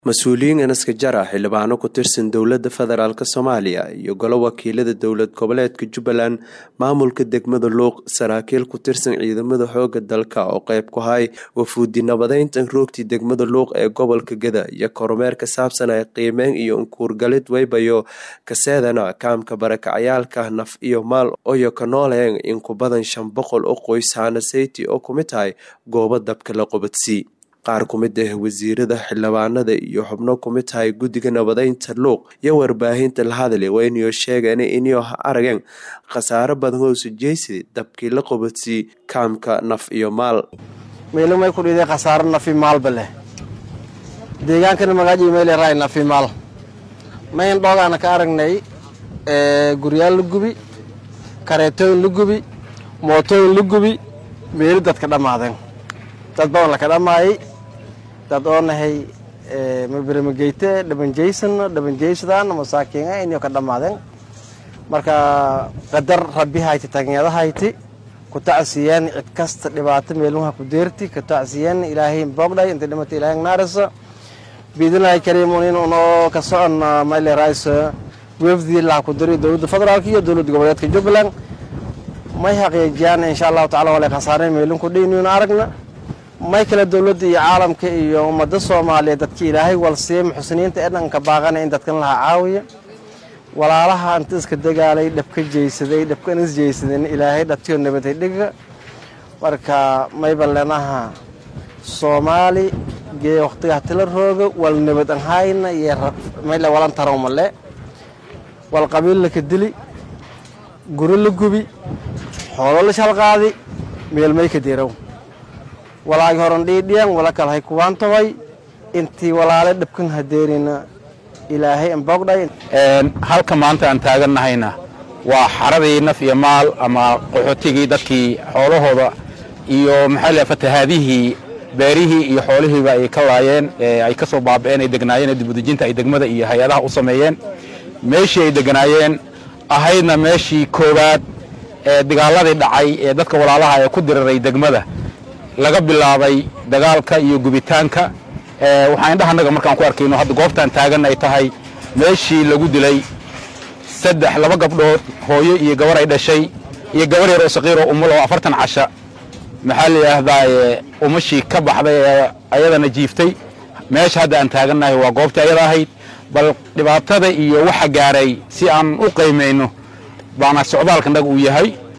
mas-uuliyiin inaska jara xildhibaano ku tirsan dowladda federaalk soomaaliya iyo golo wakiilada dowlad goboleedka jubbaland maamulka degmada luuq saraakiil ku tirsan ciidamada xooga dalka oo qeyb ku hay wafuudi nabadeynta roogtii degmada luuq ee gobolka geda iyo kormeer ka saabsan ay qiimeyn iyo unkuurgalid weybayo kaseedana kaamka barakacayaalka naf iyo maal oyo ka nooleen in ku badan shan boqol oo qoys hanaseyti oo kumid tahay goobo dabka la qobadsii qaar ku mid ah wasiirada xildhibaanada iyo xubno kumid tahay guddiga nabadeynta luuq iyo warbaahinta la hadli waynayo sheegeen inyo arageen khasaaro badan hoosu jeysida dabkii la qobadsii kaamka naf iyo maal meelmay ku dhiday khasaaro nafi maalba leh deegaankana magaaji meel raay nafi maal mayn dhoogaana ka aragnay guryaal la gubi kareetooyin la gubi mootooyin la gubi meeli dadka dhammaadeen dad badan laka dhammaayay dad oo nahay maberamageyte dhabanjaysan dhabanjaysadaan masaakiina inyo ka dhammaadeen marka qadar rabbi hayti tagnyada hayti ku tacsiyeen cid kasta dhibaato meeluha ku deerti ku tacsiyeen ilaahay boogdhay inta dhimata ilaahay naarisa biidinahay kariimun in unoo ka socon mayle rais wefdii laha ku diri dowladda federaalk iyo dowladda goboleedka jubbaland may xaqiijiyaan insha allahu tacala wala khasaareen meelun ku dhayniun aragna may kale dowladda iyo caalamka iyo ummadda soomaaliya dadka ilaahay walsiiya muxsiniinta ee dhanka baaqana in dadkan laha caawiya walaalaha inta iska dagaalay dhabka jeysaday dhabkan is jeysadeen ilaahay dhabtiyo nabaday dhiga marka mayba lenaha soomaali gee waqtigaa tila rooga wal nabad an hayna iyo mayle walan tarawmale wal qabiil laka dili guri la gubi xoolo la shalqaadi meelmay ka deerow walaagi horan dhiidhiyan wala kalahay kuwaan tobay intii walaale dhabkan hadeerina ilaahay anboogdhay halka maanta aan taagannahayna waa xaradii naf iyo maal ama qaxootigii dadkii xoolahooda iyo maxaa la fatahaadihii beerihii iyo xoolihiiba ay ka laayeen ay ka soo baaba'een ay degnaayeen dibudejinta ay degmada iyo hay-adaha u sameeyeen meeshii ay degnaayeen ahaydna meeshii koowaad ee dagaaladii dhacay ee dadka walaalaha ee ku diriray degmada laga bilaabay dagaalka iyo gubitaanka waxaan indhahanaga markaan ku arkayno hadda goobtaan taagan ay tahay meeshii lagu dilay saddex laba gabdhood hooyo iyo gabar ay dhashay iyo gabar yar oo saqiiroo umul oo afartan casha maxaa la yidhaahdaaye umashii ka baxday ee ayadana jiiftay meesha hadda aan taagannahay waa goobtii ayada ahayd bal dhibaatada iyo waxa gaaray si aan u qiimayno baana socdaalkanaga uu yahay